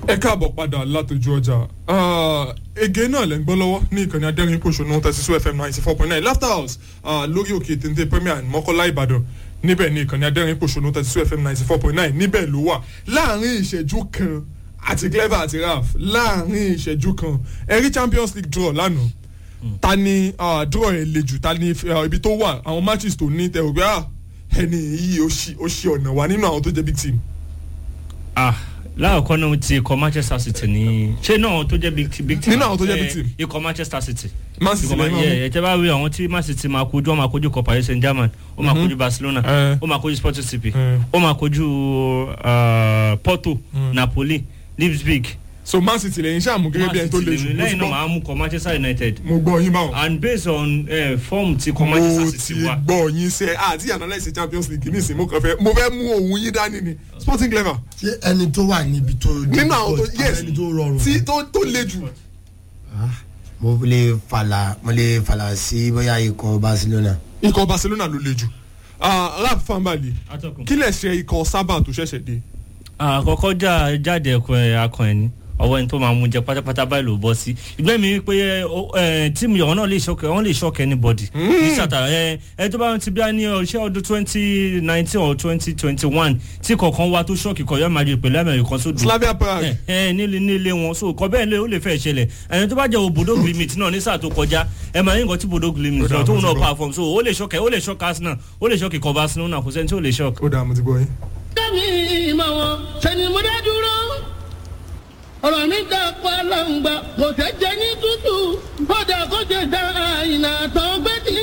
ẹ káàbọ̀ padà látọjú ọjà ege náà lẹ́ ń gbọ́ lọ́wọ́ ní ìkànnì adẹ́rìn pòṣónú thirty fm ninety four point nine laughter house ah, lórí òkè téńté premier mọ́kọ́lá ìbàdàn níbẹ̀ ní ìkànnì adẹ́rìn pòṣónú thirty fm ninety four point nine níbẹ̀ ló wà láàrin ìṣẹ́jú kan àti clever àti raf láàrin ìṣẹ́jú kan ẹ̀rí champions league draw lánàá ta ni ah, draw ẹ̀ le jù ta ni ah, ibi tó wà àwọn matches tó ní tẹ̀ ògbé ah ẹni yìí ó ṣì ó ṣì ọ̀nà wá nínú àwọn tó jẹ́ big team. ah láàkọ́ náà ti ikọ̀ manchester city ní ṣé náà tó jẹ́ big team big team Nínú àwọn tó jẹ́ big Eh, team. ikọ̀ manchester city Man City Ikọ̀ Man- lẹ́yìn náà yeah, ẹ tẹ́ bá rí àwọn tí man city máa kojú ó máa kojú ikọ̀ paris saint germain ó máa kojú barcelona Eh. ó máa kojú sporting cp Eh. ó máa kojú ah, porto napoli leipzig so man city lẹ́yìn ṣáà mú gẹ́gẹ́ bí ẹni tó le jù mo ti lẹ́yìn náà gbọ́- máa mú kọ manchester united mo gbọ́ yín báwọn. and based on uh, form ti kọ mo manchester ti city wa gbọ́ yín sẹ́ àti analyse champions league nísìnyí mo kàn fẹ́ mo fẹ́ mú òun yín dání ni sporting clever ṣé ẹni tó wà níbi tó nínú àwọn tó yes ẹni tó rọrùn tí tó tó le jù. Ah, mo lè fàlà mo lè fàlà sí bóyá ikọ̀ barcelona ikọ̀ barcelona ló le jù Ah, rap fanbali atọ́kùn. kí lẹ̀ ṣe ikọ̀ sábà tó ṣẹ̀ṣẹ̀ dé. àkọ́kọ́ já jáde ẹ̀kọ́ ẹ̀ akọ ẹ̀ ní ọwọ́ ẹni tó máa mú jẹ pátápátá báyìí ló bọ́ sí ìgbẹ́ mi pé ẹ, ó, ẹ, tíìmù yọ̀wọ́ náà lè ṣọ́kẹ́ wọ́n lè ṣọ́kẹ́ anybody ní sàtà ẹ ẹ tó bá ti bí a ní ọṣẹ́ ọdún twenty nineteen or twenty twenty one tí kọ̀ọ̀kan wá tó ṣọ́ọ̀kì kọ̀ yọ́ máa rí pẹ̀lú àmì kan sódò slavia prague ẹ ẹ nílé nílé wọn so kọ bẹ́ẹ̀ lé ó lè fẹ́ ṣẹlẹ̀ ẹni tó bá jẹ́ òbòdó glimit náà ní sáà tó kọjá ẹ máa ní nǹkan tí bòdó glimit Ó dáa, náà tóun mo ti náà gbọ́. perform so ó lè ṣọ́kẹ́ ó lè ṣọ́kẹ́ arsenal ó lè ṣọ́kẹ́ kọ́ barcelona kò sẹ́ni tí ó lè ṣọ́kẹ́. ó dáa mo ti gbọ́ yín. kẹ́mi ìmọ̀ wọn ṣẹ̀ni mo dá dúró. ọ̀rọ̀ mi dà pa lọ́ngbà kò tẹ́ jẹ́ ní tútù kódà kó tẹ̀ dá àyìnà tó gbé tí